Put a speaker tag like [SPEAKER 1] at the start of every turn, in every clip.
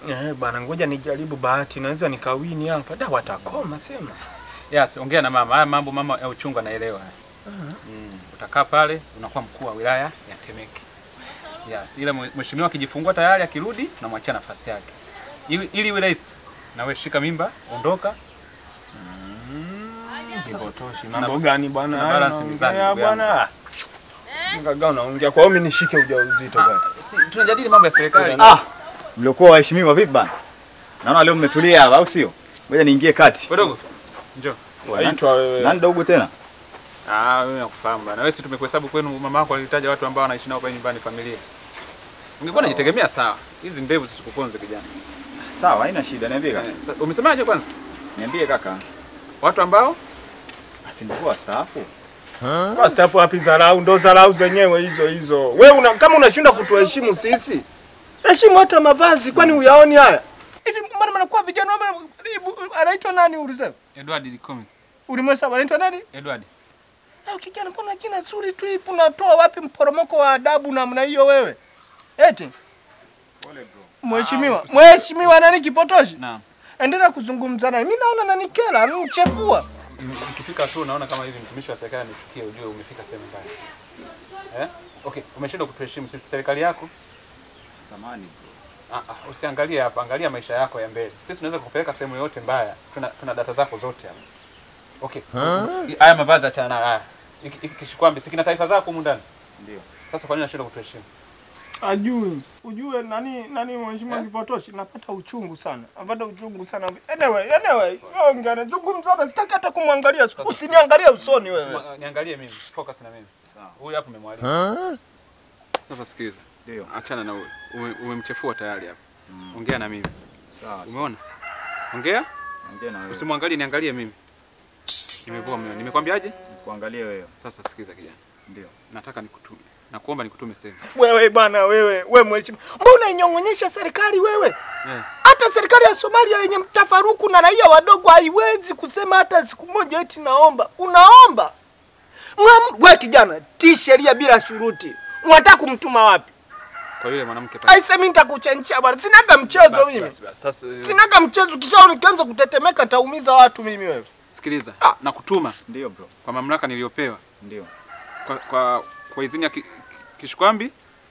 [SPEAKER 1] Eh, bwana ngoja nijaribu bahati, naweza nikawini hapa. Da watakoma sema.
[SPEAKER 2] Yes, ongea na mama. Haya mambo mama ya uchungu anaelewa. Mm, utakaa pale unakuwa mkuu wa wilaya ya Temeke. Yes, ile mwe- mheshimiwa akijifungua tayari akirudi tunamwachia nafasi yake. Ili ili iwe rahisi. Na wewe shika mimba, ondoka.
[SPEAKER 1] Kipotoshi. Mambo gani bwana?
[SPEAKER 2] Tuna
[SPEAKER 1] Haya,
[SPEAKER 2] balance mizani,
[SPEAKER 1] naongea
[SPEAKER 2] ndugu yangu.
[SPEAKER 1] bwana. Ngaga unaongea kwa hiyo mimi nishike ujauzito bwana.
[SPEAKER 2] Si, tunajadili mambo ya serikali.
[SPEAKER 3] Ah, mliokuwa waheshimiwa vipi bana? Naona leo mmetulia hapa au sio? Ngoja niingie kati.
[SPEAKER 2] Wadogo. Njoo.
[SPEAKER 1] Waitwa wewe.
[SPEAKER 3] Nani dogo tena?
[SPEAKER 2] Ah, wewe nakufahamu bana. Wewe si tumekuhesabu kwenu mama yako alitaja watu ambao wanaishi nao pale nyumbani familia. Ungekuwa unajitegemea sawa. Hizi ndevu zisikuponze kijana.
[SPEAKER 3] Sawa, haina shida. Niambie kaka.
[SPEAKER 2] Eh, sa- Umesemaje kwanza?
[SPEAKER 3] Niambie kaka.
[SPEAKER 2] Watu ambao
[SPEAKER 3] Asi ndio wastaafu.
[SPEAKER 1] Kwa stafu wapi zarau? Ndo zarau zenyewe hizo hizo. Wewe una, kama unashinda kutuheshimu sisi, heshimu hata mavazi, kwani uyaoni haya? Hivi mbona mnakuwa vijana wa hivi anaitwa nani ulisema?
[SPEAKER 2] Edward Likome.
[SPEAKER 1] Ulimwesa anaitwa nani?
[SPEAKER 2] Edward.
[SPEAKER 1] Au kijana, mbona jina zuri tu hivi unatoa wapi mporomoko wa adabu namna hiyo wewe? Eti Mheshimiwa, mheshimiwa nani kipotoshi?
[SPEAKER 2] Naam.
[SPEAKER 1] Endelea kuzungumza naye. Mimi naona nanikera, ananichefua.
[SPEAKER 2] Ikifika tu unaona kama hivi mtumishi wa serikali anichukie, ujue umefika sehemu mbaya. Eh? Okay, umeshindwa kutuheshimu sisi serikali yako.
[SPEAKER 3] Samani.
[SPEAKER 2] Ah, ah, usiangalie hapa, angalia maisha yako ya mbele. Sisi tunaweza kukupeleka sehemu yoyote mbaya. Tuna, tuna data zako zote hapa. Okay. Haya mavazi achana nayo haya. Hiki hiki kishikwambi, si kina taarifa zako humu ndani.
[SPEAKER 3] Ndio.
[SPEAKER 2] Sasa kwa nini unashindwa kutuheshimu?
[SPEAKER 1] Ajui. Ujue nani nani mheshimiwa
[SPEAKER 2] Eh?
[SPEAKER 1] kipotoshi napata uchungu sana. Napata uchungu sana. Anyway, anyway, ongea na zungumza na sitaki hata kumwangalia. Usiniangalie usoni wewe.
[SPEAKER 2] Sima- Niangalie mimi, focus na mimi.
[SPEAKER 3] Sawa.
[SPEAKER 2] Huyu hapo umemwalika. Sasa sikiliza.
[SPEAKER 3] Ndio.
[SPEAKER 2] Achana na huyu. Ume- Umemchefua tayari hapa. Ongea na mimi.
[SPEAKER 3] Sawa.
[SPEAKER 2] Umeona? Ongea?
[SPEAKER 3] Ongea na wewe.
[SPEAKER 2] Usimwangalie, niangalie mimi. Nimevua mimi. Nimekwambiaje?
[SPEAKER 3] Kuangalia wewe.
[SPEAKER 2] Sasa sikiza kijana.
[SPEAKER 3] Ndio.
[SPEAKER 2] Nataka nikutume. Nakuomba nikutume sehemu.
[SPEAKER 1] Wewe bwana wewe, wewe mheshimiwa. Mbona unainyong'onyesha serikali wewe?
[SPEAKER 2] Eh.
[SPEAKER 1] Hata serikali ya Somalia yenye mtafaruku na raia wadogo haiwezi kusema hata siku moja eti naomba. Unaomba. Mwamu, wewe kijana, tii sheria bila shuruti. Unataka kumtuma wapi?
[SPEAKER 2] Kwa yule mwanamke pale.
[SPEAKER 1] Aise mimi nitakuchanchia bwana. Sinaga mchezo
[SPEAKER 2] Basi,
[SPEAKER 1] mimi.
[SPEAKER 2] basi, basi. Sasa eh,
[SPEAKER 1] Sinaga mchezo kisha nikianza kutetemeka taumiza watu mimi wewe.
[SPEAKER 2] sikiliza.
[SPEAKER 1] Ah.
[SPEAKER 2] Nakutuma
[SPEAKER 3] Ndio bro.
[SPEAKER 2] kwa mamlaka niliyopewa
[SPEAKER 3] Ndio.
[SPEAKER 2] kwa kwa, kwa idhini ya ki, kishikwambi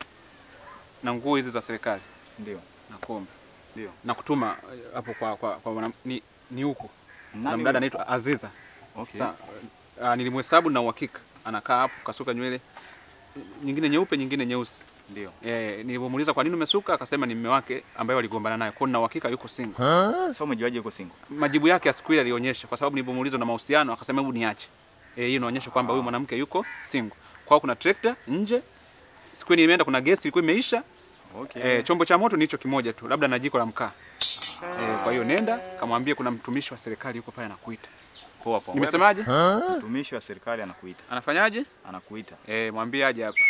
[SPEAKER 2] na nguo hizi za serikali.
[SPEAKER 3] Ndio.
[SPEAKER 2] Nakuomba.
[SPEAKER 3] Ndio.
[SPEAKER 2] Nakutuma eh, hapo kwa kwa, kwa mwana, ni, ni huko. Na
[SPEAKER 3] Nani
[SPEAKER 2] mdada
[SPEAKER 3] huyo?
[SPEAKER 2] anaitwa Aziza.
[SPEAKER 3] Okay.
[SPEAKER 2] Sa, uh, nilimhesabu na uhakika anakaa hapo kasuka nywele nyingine nyeupe nyingine nyeusi.
[SPEAKER 3] Ndio.
[SPEAKER 2] Eh, nilipomuuliza kwa nini umesuka akasema ni mume wake ambaye waligombana naye. Kwa hiyo na uhakika yuko single.
[SPEAKER 3] Sasa umejuaje uko single?
[SPEAKER 2] Majibu yake ya siku ile alionyesha kwa sababu nilipomuuliza na mahusiano akasema hebu niache. Eh, hiyo inaonyesha kwamba huyu mwanamke yuko single. Kwa hiyo kuna trekta nje. Siku ile nimeenda kuna gesi ilikuwa imeisha.
[SPEAKER 3] Okay.
[SPEAKER 2] Eh, chombo cha moto ni hicho kimoja tu, labda na jiko la mkaa. Eh, kwa hiyo nenda kamwambie kuna mtumishi wa serikali yuko pale anakuita.
[SPEAKER 3] Poa poa.
[SPEAKER 2] Nimesemaje?
[SPEAKER 3] Mtumishi wa serikali anakuita.
[SPEAKER 2] Anafanyaje?
[SPEAKER 3] Anakuita.
[SPEAKER 2] Eh, mwambie aje hapa.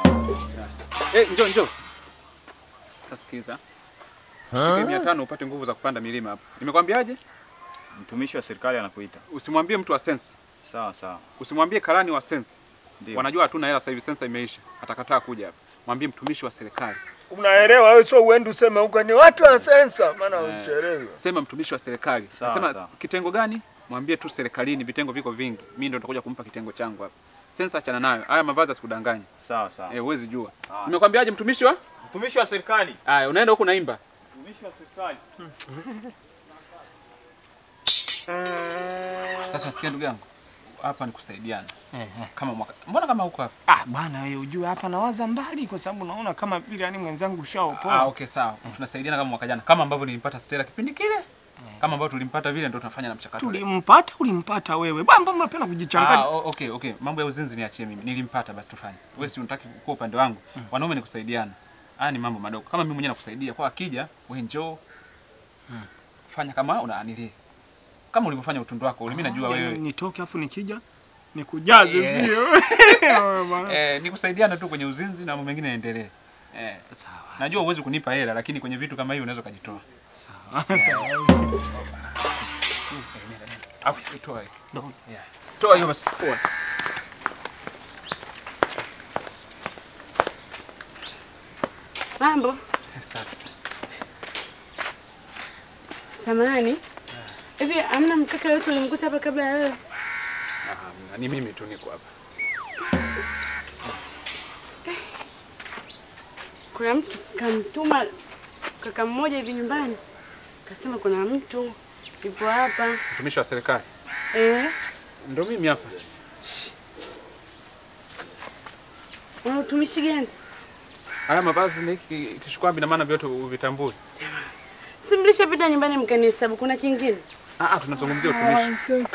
[SPEAKER 2] Eh, njoo njoo. Sasa sikiza. Shika mia tano upate nguvu za kupanda milima hapa. Nimekwambiaje?
[SPEAKER 3] Mtumishi wa serikali anakuita.
[SPEAKER 2] Usimwambie mtu wa sense.
[SPEAKER 3] Sawa sawa.
[SPEAKER 2] Usimwambie karani wa sense.
[SPEAKER 3] Ndio.
[SPEAKER 2] Wanajua hatuna hela sasa hivi, sensa imeisha. Atakataa kuja hapa. Mwambie mtumishi wa serikali.
[SPEAKER 1] Unaelewa wewe, sio uende useme huko ni watu wa sensa, maana
[SPEAKER 2] Eh.
[SPEAKER 1] uchelewe.
[SPEAKER 2] Sema mtumishi wa serikali.
[SPEAKER 3] Sawa,
[SPEAKER 2] Nasema
[SPEAKER 3] sawa.
[SPEAKER 2] kitengo gani? Mwambie tu serikalini, vitengo viko vingi. Mimi ndo nitakuja kumpa kitengo changu hapa. Sensa achana nayo. Haya mavazi asikudanganye.
[SPEAKER 3] Sawa sawa.
[SPEAKER 2] Eh, huwezi jua.
[SPEAKER 3] Sawa.
[SPEAKER 2] Nimekwambiaje mtumishi wa?
[SPEAKER 3] Mtumishi wa serikali.
[SPEAKER 2] Haya, unaenda huko naimba.
[SPEAKER 3] Mtumishi wa serikali.
[SPEAKER 2] Sasa sikia ndugu yangu. Hapa ni kusaidiana. Kama mwaka. Mbona kama huko hapa?
[SPEAKER 1] Ah bwana, wewe ujue hapa nawaza mbali, kwa sababu naona kama vile yani mwenzangu ushaopoa.
[SPEAKER 2] Ah, okay sawa. Tunasaidiana kama mwaka jana. Kama ambavyo nilimpata Stella kipindi kile. Kama ambavyo tulimpata vile ndio tunafanya na mchakato. ule.
[SPEAKER 1] Tulimpata, ulimpata wewe bwana, mbona unapenda kujichanganya?
[SPEAKER 2] Ah, o- okay, okay. Mambo ya uzinzi niachie mimi. Nilimpata basi tufanye. Wewe si unataki kuwa upande wangu. Wanaume ni kusaidiana. Haya ni mambo madogo. Kama mimi mwenyewe nakusaidia kwa akija, wewe njoo. Fanya kama unaanilia. Kama ulivyofanya utundu wako, mimi najua
[SPEAKER 1] Yaani
[SPEAKER 2] wewe.
[SPEAKER 1] nitoke afu nikija nikujaze,
[SPEAKER 2] Eh.
[SPEAKER 1] sio? Wewe bwana.
[SPEAKER 2] Eh, ni kusaidiana tu kwenye uzinzi na mambo mengine yaendelee. Eh,
[SPEAKER 1] Sawa.
[SPEAKER 2] najua huwezi kunipa hela lakini kwenye vitu kama hivyo unaweza kujitoa. Au toa hiyo.
[SPEAKER 1] Ndo.
[SPEAKER 2] Yeah. Toa hiyo basi. Toa.
[SPEAKER 4] Mambo
[SPEAKER 2] Asante.
[SPEAKER 4] Samahani. Hivi amna mkaka yote ulimkuta hapa kabla ya wewe?
[SPEAKER 2] Ah, ni mimi tu niko hapa.
[SPEAKER 4] Kuna mtu kamtuma kaka mmoja hivi nyumbani, kasema kuna mtu yupo hapa.
[SPEAKER 2] Mtumishi wa serikali.
[SPEAKER 4] Eh,
[SPEAKER 2] Ndio mimi hapa.
[SPEAKER 4] una utumishi gani?
[SPEAKER 2] Haya mavazi ni ki- kishikwambi na maana vyote uvitambui.
[SPEAKER 4] Si mlishapita nyumbani mkanihesabu, kuna kingine?
[SPEAKER 2] Ah, ah, tunazungumzia utumishi.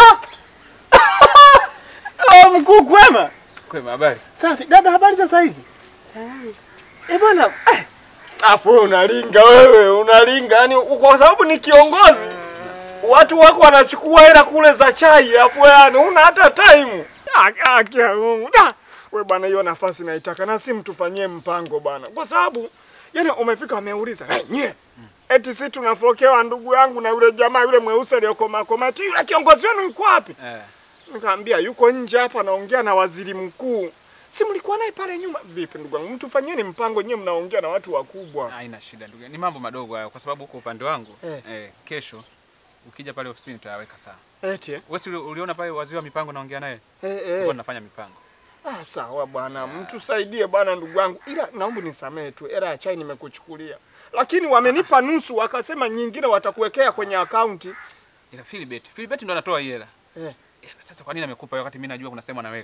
[SPEAKER 1] Oh, mkuu kwema.
[SPEAKER 2] Kwema, habari?
[SPEAKER 1] Safi. Dada, habari za saa hizi?
[SPEAKER 4] Salama.
[SPEAKER 1] Eh bwana, eh. Afu wewe unalinga wewe, unalinga. Yaani kwa sababu ni kiongozi. Watu wako wanachukua hela kule za chai, afu wewe yani una hata time. Ah, ah, kia Mungu. Da. Wewe bwana hiyo nafasi naitaka na si mtufanyie mpango bwana. Kwa sababu yani umefika ameuliza, "Hey, nye." Eti si tunafokewa ndugu yangu na yule jamaa yule mweusi aliyokoma komati yule kiongozi wenu yuko wapi?
[SPEAKER 2] Eh.
[SPEAKER 1] Nikamwambia yuko nje hapa naongea na waziri mkuu. Si mlikuwa naye pale nyuma? Vipi ndugu yangu? Mtufanyeni mpango nyewe mnaongea na watu wakubwa.
[SPEAKER 2] Haina shida ndugu. Ni mambo madogo hayo kwa sababu huko upande wangu
[SPEAKER 1] Eh.
[SPEAKER 2] eh, kesho ukija pale ofisini tutayaweka sawa.
[SPEAKER 1] Eti eh?
[SPEAKER 2] Wewe si uli- uliona pale waziri wa mipango naongea naye?
[SPEAKER 1] Eh,
[SPEAKER 2] Tulikuwa
[SPEAKER 1] eh.
[SPEAKER 2] tunafanya mipango.
[SPEAKER 1] Ah, sawa bwana, mtusaidie bwana ndugu yangu. Ila naomba nisamehe tu. Hela ya chai nimekuchukulia. Lakini wamenipa nusu wakasema nyingine watakuwekea kwenye akaunti.
[SPEAKER 2] Ila Philibert, Philibert ndo anatoa hii hela.
[SPEAKER 1] Eh.
[SPEAKER 2] Ila Sasa kwa nini amekupa wakati mimi najua kuna sehemu anaweka?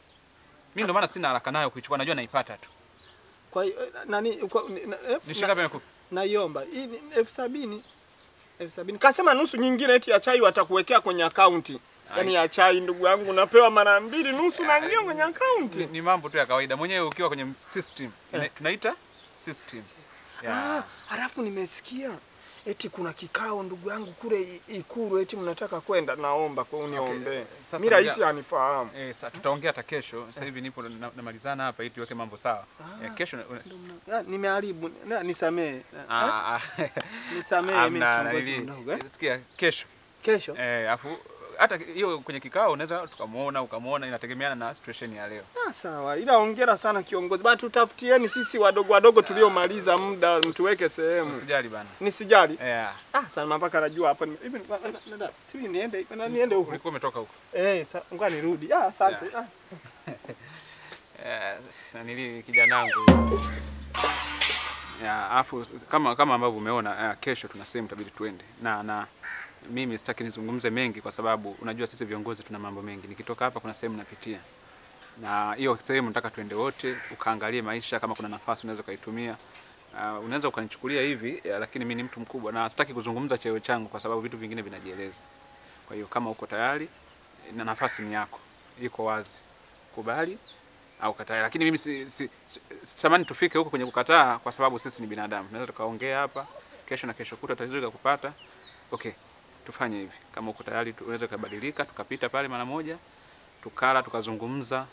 [SPEAKER 2] Mimi ndo maana sina haraka nayo kuichukua, najua naipata tu.
[SPEAKER 1] Kwa hiyo eh, nani kwa, ni- na, eh,
[SPEAKER 2] Ni
[SPEAKER 1] na,
[SPEAKER 2] shilingi ngapi amekupa?
[SPEAKER 1] naiomba. Hii ni elfu sabini. Elfu sabini. Kasema nusu nyingine eti ya chai watakuwekea kwenye akaunti. Yaani ya chai ndugu yangu unapewa mara mbili nusu na ngio kwenye
[SPEAKER 2] Ni,
[SPEAKER 1] akaunti.
[SPEAKER 2] ni mambo tu ya kawaida. Mwenyewe ukiwa kwenye system, ina- tunaita system.
[SPEAKER 1] Ah,
[SPEAKER 2] Ya.
[SPEAKER 1] halafu nimesikia eti kuna kikao ndugu yangu kule I- Ikulu eti mnataka kwenda, naomba kwa uniombee.
[SPEAKER 2] Sasa
[SPEAKER 1] Mimi rais
[SPEAKER 2] ngoja-
[SPEAKER 1] anifahamu.
[SPEAKER 2] Eh, sa, tutaongea hata kesho. Sasa hivi nipo na- namalizana hapa ili tuweke mambo sawa. Eh, kesho na-
[SPEAKER 1] Ah, Nimeharibu, Na- nisamee. Ah,
[SPEAKER 2] ah, ah,
[SPEAKER 1] Nisamee mimi
[SPEAKER 2] amna
[SPEAKER 1] kiongozi
[SPEAKER 2] nili-
[SPEAKER 1] mdogo. eh.
[SPEAKER 2] Sikia kesho.
[SPEAKER 1] Kesho.
[SPEAKER 2] Eh, afu hata hiyo kwenye kikao unaweza tukamuona ukamuona, inategemeana na situation ya leo.
[SPEAKER 1] Ah, sawa. Ila hongera sana kiongozi. Bana tutafutieni sisi wadogo wadogo tuliomaliza muda mtuweke sehemu.
[SPEAKER 2] Usijali bana.
[SPEAKER 1] Nisijali.
[SPEAKER 2] Eh,
[SPEAKER 1] Ah, sana mpaka najua hapa ni- hivi na- na- na- si niende na niende huko.
[SPEAKER 2] ulikuwa umetoka huko.
[SPEAKER 1] Eh, sa- ngoja nirudi. Ah, asante. Ah.
[SPEAKER 2] Eh, na nili kijanangu. Ya, afu kama kama ambavyo umeona eh, kesho tuna sehemu itabidi tuende. Na na mimi sitaki nizungumze mengi kwa sababu unajua sisi viongozi tuna mambo mengi. Nikitoka hapa kuna sehemu napitia. Na hiyo sehemu nataka tuende wote ukaangalie maisha kama kuna nafasi unaweza ukaitumia. Uh, unaweza ukanichukulia hivi ya, lakini mimi ni mtu mkubwa na sitaki kuzungumza cheo changu kwa sababu vitu vingine vinajieleza. Kwa hiyo kama uko tayari na nafasi ni yako, iko wazi, kubali au kataa. Lakini mimi si, si, si, sitamani tufike huko kwenye kukataa, kwa sababu sisi ni binadamu. Tunaweza tukaongea hapa kesho na kesho kutwa tatizo kupata. Okay, tufanye hivi, kama uko tayari tunaweza kubadilika, tukapita pale mara moja, tukala, tukazungumza.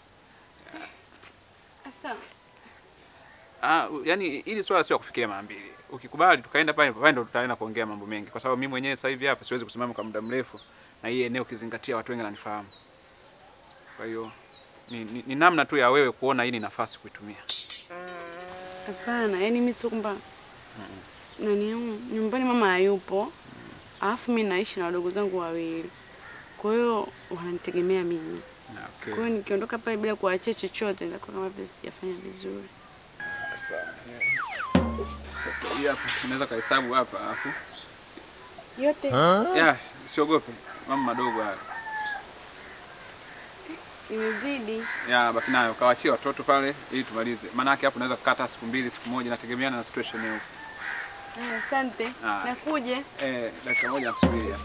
[SPEAKER 4] Sasa
[SPEAKER 2] Ah, u- yani ili swala sio kufikiria mara mbili. Ukikubali tukaenda pale pale ndo tutaenda kuongea mambo mengi, kwa sababu mimi mwenyewe sasa hivi hapa siwezi kusimama kwa muda mrefu, na hii eneo ukizingatia watu wengi wananifahamu. Kwa hiyo ni, ni, ni namna tu ya wewe kuona hii ni nafasi kuitumia.
[SPEAKER 4] hapana, yani mimi sio kwamba nani yangu nyumbani mama hayupo, alafu mimi naishi na wadogo zangu wawili, kwa hiyo wananitegemea mimi.
[SPEAKER 2] Na, okay.
[SPEAKER 4] Kwa hiyo nikiondoka pale bila kuachia chochote, nitakuwa kama vile sijafanya vizuri.
[SPEAKER 2] Sasa sasa hii hapa unaweza kahesabu hapa alafu
[SPEAKER 4] Yote
[SPEAKER 2] ya usiogope mambo madogo haya.
[SPEAKER 4] imezidi.
[SPEAKER 2] Ya baki nayo kawachie watoto pale ili tumalize. Maana yake hapo unaweza kukata siku mbili, siku moja inategemeana na situation hiyo.
[SPEAKER 4] Ah, Asante,
[SPEAKER 2] Ah.
[SPEAKER 4] nakuje.
[SPEAKER 2] Eh, dakika moja nakusubiri hapa.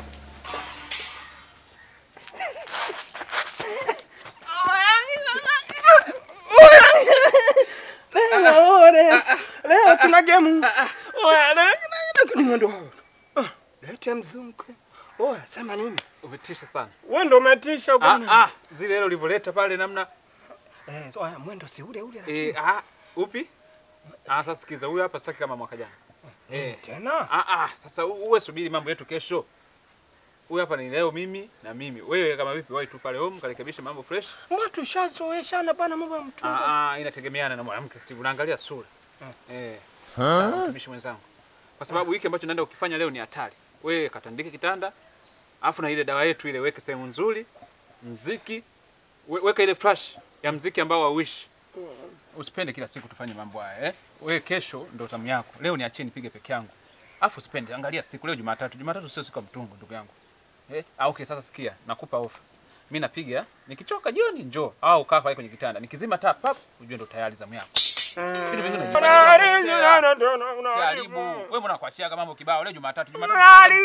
[SPEAKER 1] Leo leo leo tuna game. Oya, leo ni mwendo. Ah, lete mzungu. Oya, sema nini?
[SPEAKER 2] Umetisha sana.
[SPEAKER 1] Wewe ndo umetisha
[SPEAKER 2] Ah,
[SPEAKER 1] bwana.
[SPEAKER 2] ah, zile ile ulivyoleta pale namna
[SPEAKER 1] Eh, oya, mwendo si ule ule. lakini-
[SPEAKER 2] eh, ah, upi? Ah, sasa sikiza, huyu hapa sitaki kama mwaka jana.
[SPEAKER 1] Eh, tena.
[SPEAKER 2] Ah, ah, sasa u- uwe subiri mambo yetu kesho. Huyu hapa ni leo mimi na mimi. Wewe kama vipi, wahi tu pale home karekebisha mambo fresh.
[SPEAKER 1] Mbona tushazoeshana bana mambo ya mtumba.
[SPEAKER 2] Ah, ah, inategemeana na mwanamke Steve. Unaangalia sura. Eh. Sawa, mtumishi mwenzangu. Kwa sababu hiki ambacho naenda ukifanya leo ni hatari. wewe katandike kitanda, afu na ile dawa yetu ile weke sehemu nzuri, mziki we, weka ile flash ya mziki ambao hauishi. Usipende kila siku tufanye mambo haya eh. Wewe kesho ndo zamu yako. Leo niachie nipige peke yangu. Afu usipende, angalia siku leo Jumatatu. Jumatatu sio siku ya mtungo ndugu yangu. Eh? Ah, okay, sasa sikia, nakupa ofa. Mimi napiga, nikichoka jioni njoo au kaa pale kwenye kitanda. Nikizima taa pap, ujue ndo tayari zamu yako. Vitu vingine unajifanya Si haribu. Wewe mbona kuachia mambo kibao leo Jumatatu? Jumatatu.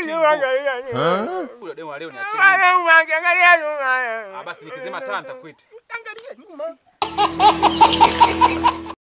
[SPEAKER 2] Huyo demo wa leo niachie. mimi. Ah, basi nikizima taa nitakuita.
[SPEAKER 1] Angalia nyuma.